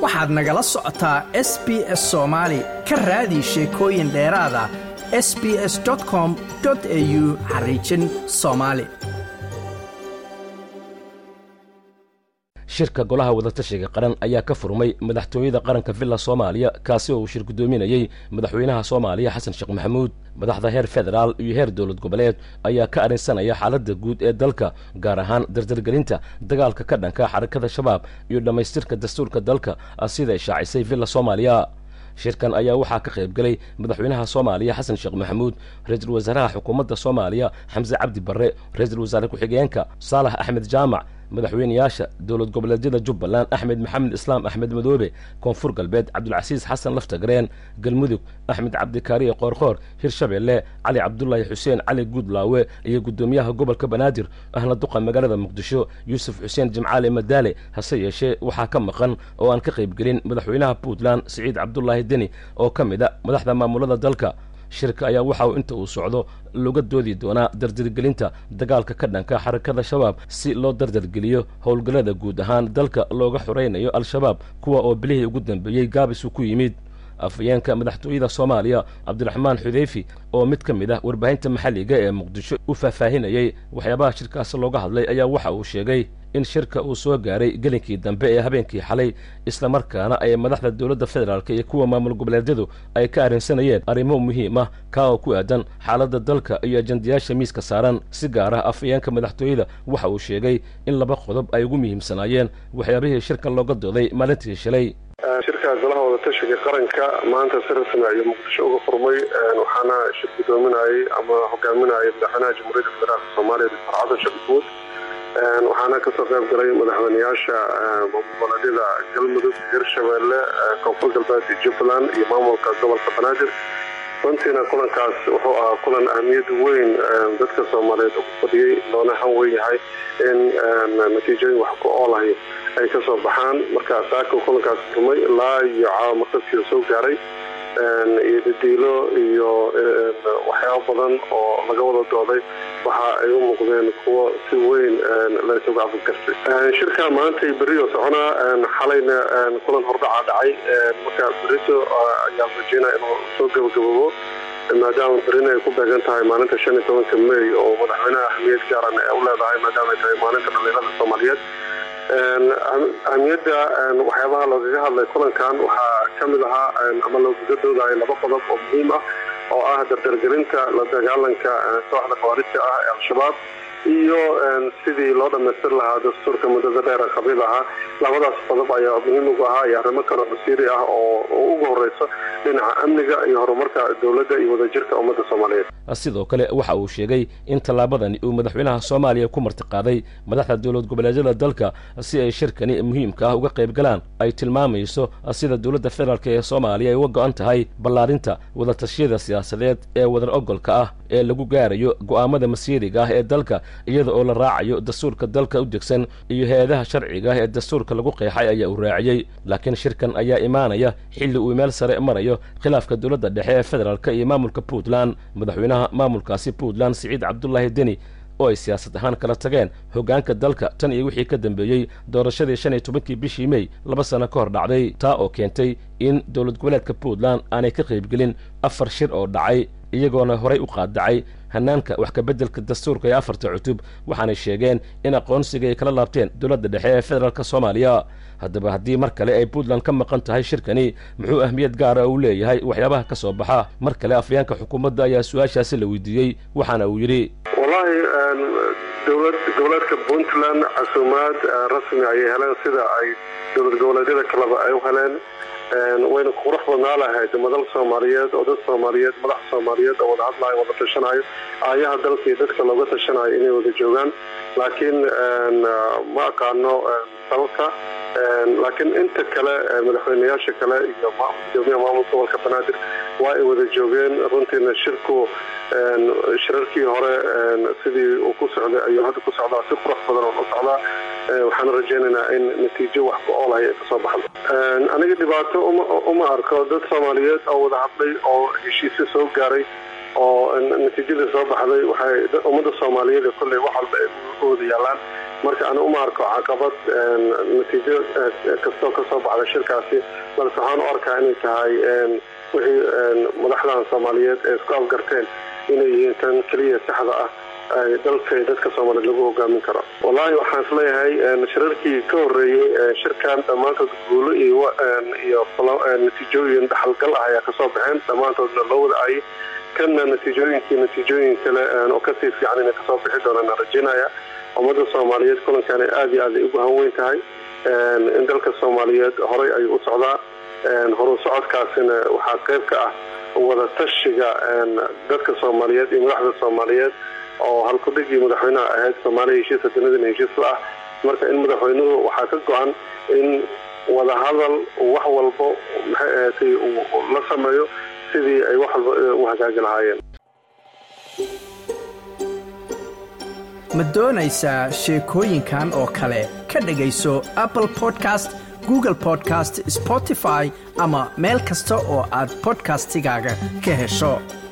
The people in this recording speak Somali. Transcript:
waxaad nagala socotaa s b s soomaali ka raadi sheekooyin dheeraada s b s com au xariijin soomaali shirka golaha wadatashiga qaran ayaa ka furmay madaxtooyada qaranka villa soomaaliya kaasi oo uu shir guddoominayey madaxweynaha soomaaliya xasan sheekh maxamuud madaxda heer federaal iyo heer dowlad goboleed ayaa ka arrinsanaya xaaladda guud ee dalka gaar ahaan dardargelinta dagaalka ka dhanka xarakada shabaab iyo dhammaystirka dastuurka dalka siday shaacisay villa soomaaliya shirkan ayaa waxaa ka qayb gelay madaxweynaha soomaaliya xasan sheekh maxamuud ra-iisul wasaaraha xukuumadda soomaaliya xamse cabdi barre ra-iisul wasaare ku-xigeenka saalax axmed jaamac madaxweynayaasha dowlad goboleedyada jubbaland axmed maxamed islaam axmed madoobe koonfur galbeed cabdulcasiis xasan laftagareen galmudug axmed cabdikaariye qoorqoor hirshabeelle cali cabdulaahi xuseen cali guudlaawe iyo guddoomiyaha gobolka banaadir ahna duqa magaalada muqdisho yuusuf xuseen jimcaale madaale hase yeeshee waxaa ka maqan oo aan ka qaybgelin madaxweynaha puntland siciid cabdulaahi deni oo ka mid a madaxda maamulada dalka shirka ayaa waxa uu inta uu socdo looga doodi doonaa dardargelinta dagaalka ka dhanka xarakada shabaab si loo dardargeliyo howlgallada guud ahaan dalka looga xoraynayo al-shabaab kuwa oo bilihii ugu dambeeyey gaabis uu ku yimid afayeenka madaxtooyada soomaaliya cabdiraxmaan xudeyfi oo mid ka mid ah warbaahinta maxalliga ee muqdisho u faahfaahinayey waxyaabaha shirkaasi looga hadlay ayaa waxa uu sheegay in shirka uu soo gaaray gelinkii dambe ee habeenkii xalay islamarkaana ay madaxda dowladda federaalk iyo kuwa maamul goboleedyadu ay ka arrinsanayeen arrimo muhiim ah kaa oo ku aadan xaaladda dalka iyo ajandayaasha miiska saaran si gaar ah afayeenka madaxtooyada waxa uu sheegay in laba qodob ay ugu muhiimsanaayeen waxyaabihii shirka looga dooday maalintii shalay shirka golaha wadatashiga qaranka maanta si rasmi ayuu muqdisho uga furmay waxaana shir guddoominayay ama hogaaminayay madaxweynaha jamhuuriyadda federaalk soomaaliya doctor xasan sheekh maxamuud waxaana kasoo qayb galay madaxweynayaasha goboleedyada galmudug hirshabeelle koonfur galbeed iyo jubbaland iyo maamulka gobolka banaadir runtiina kulankaas wuxuu ahaa kulan ahmiyad weyn dadka soomaaliyeed ugu fadhiyey loona han weyn yahay in natiijooyin wax ku oolahay ay ka soo baxaan marka saaka kulankaas furmay ilaa iyo caawa markaskiisa soo gaaray iyo dadiilo iyo waxyaabo badan oo laga wada dooday waxa ay u muuqdeen kuwo si weyn laysuga afadkartay shirka maanta beriyo soconaa xalayna kulan hordhaca dhacay marka berito ayaa rajeynaa inuu soo gabagaboobo maadaama berina ay ku beegan tahay maalinta shan iyo tobanka may oo madaxweynaha ahmiyad gaaran ee u leedahay maadaama ay tahay maalinta dhalinyarada soomaaliyeed ahmiyadda waxyaabaha loogaga hadlay kulankan waxaa ka mid ahaa ama loogaga doodayo laba qodob oo muhiim ah oo ah dardargelinta la dagaalanka kooxda khawaarijta ah ee al-shabaab iyo sidii loo dhammaystir lahaa dastuurka muddada dheer qabiil ahaa labadaas qodob ayaa muhiim ugu ahaa iyo arrimo kale masiiri ah oo ugu horeyso dhinaca amniga iyo horumarka dowladda iyo wadajirka ummadda soomaaliyeed sidoo kale waxa uu sheegay in tallaabadani uu madaxweynaha soomaaliya ku martiqaaday madaxda dowlad goboleedyada dalka si ay shirkani muhiimka ah uga qayb galaan ay tilmaamayso sida dowladda federaalk ee soomaaliya ay uga go-an tahay ballaarinta wadatashyada siyaasadeed ee wadar ogolka ah ee lagu gaarayo go'aamada masiiriga ah ee dalka iyada oo la raacayo dastuurka dalka u degsan iyo hay-adaha sharciga ah ee dastuurka lagu qeexay ayaa uu raaciyey laakiin shirkan ayaa imaanaya xilli uu meel sare marayo khilaafka dowladda dhexe ee federaalk iyo maamulka puntland madaxweynaha maamulkaasi puntland siciid cabdulaahi deni oo ay siyaasad ahaan kala tageen hoggaanka dalka tan iyo wixii ka dambeeyey doorashadii shan iyo tobankii bishii mey laba sano ka hor dhacday taa oo keentay in dowlad goboleedka puntland aanay ka qaybgelin afar shir oo dhacay iyagoona horay u qaadacay hanaanka wax kabeddelka dastuurka ee afarta cutub waxaanay sheegeen in aqoonsiga ay kala laabteen dowladda dhexe ee federaalk soomaaliya haddaba haddii mar kale ay puntland ka maqan tahay shirkani muxuu ahmiyad gaara uu leeyahay waxyaabaha ka soo baxa mar kale afayeenka xukuumadda ayaa su-aashaasi la weydiiyey waxaana uu yidhi wallahi dowlad goboleedka puntland casuumaad rasmi ayay heleen sida ay dowlad goboleedyada kaleba ay u heleen wayna qurux badnaa lahayd madal soomaaliyeed oo dad soomaaliyeed madax soomaaliyeed oo wada hadlayo wada tashanayo aayaha dalka iyo dadka looga tashanayo inay wada joogaan laakiin ma aqaano sababta laakiin inta kale madaxweynayaasha kale iyo gudoomiyaha maamulka gobolka banaadir waa ay wada joogeen runtiina shirku shirarkii hore sidii uu ku socday ayuu hadda ku socdaa si qurux badan oo u socdaa waxaan rajaynaynaa in natiijo wax ku oolaya ay kasoo baxdo aniga dhibaato uma arko dad soomaaliyeed oo wada hadlay oo heshiisyo soo gaaray oo natiijadii soo baxday waxay ummadda soomaaliyeed kolley wax walba ay u wada yaalaan marka ana uma arko caqabad natiijo kastoo ka soo baxda shirkaasi balse waxaan u arkaa inay tahay wixii madaxdan soomaaliyeed ee isku afgarteen inay yihiin tan keliya saxda ah dalka dadka soomaaliyeed lagu hogaamin karo wallaahi waxaan isleeyahay shirarkii ka horeeyey shirkan dhammaantood guulo iyo natiijooyin dhaxalgal ah ayaa kasoo baxeen dhammaantoodna loo wadacayay kanna natiijooyinkii natiijooyin kale oo kasii fiican inay kasoo bixi doonaan rajaynaya ummadda soomaaliyeed kulankaana aada iyo aad ay ugu hanweyn tahay in dalka soomaaliyeed horay ayuu u socdaa horu socodkaasina waxaa qayb ka ah wada tashiga dadka soomaaliyeed iyo madaxda soomaaliyeed oo halkudhigii madaxweynaha ahayd soomaaliya heshiisa dunidana heshiis la ah marka in madaxweynuhu waxaa ka go-an in wadahadal wax walbo maxay ahaatay la sameeyo sidii ay wax walba u hagaagi lahaayeen ma doonaysaa sheekooyinkan oo kale ka dhegayso apple podcast google podcast spotify ama meel kasta oo aad bodkastigaaga ka hesho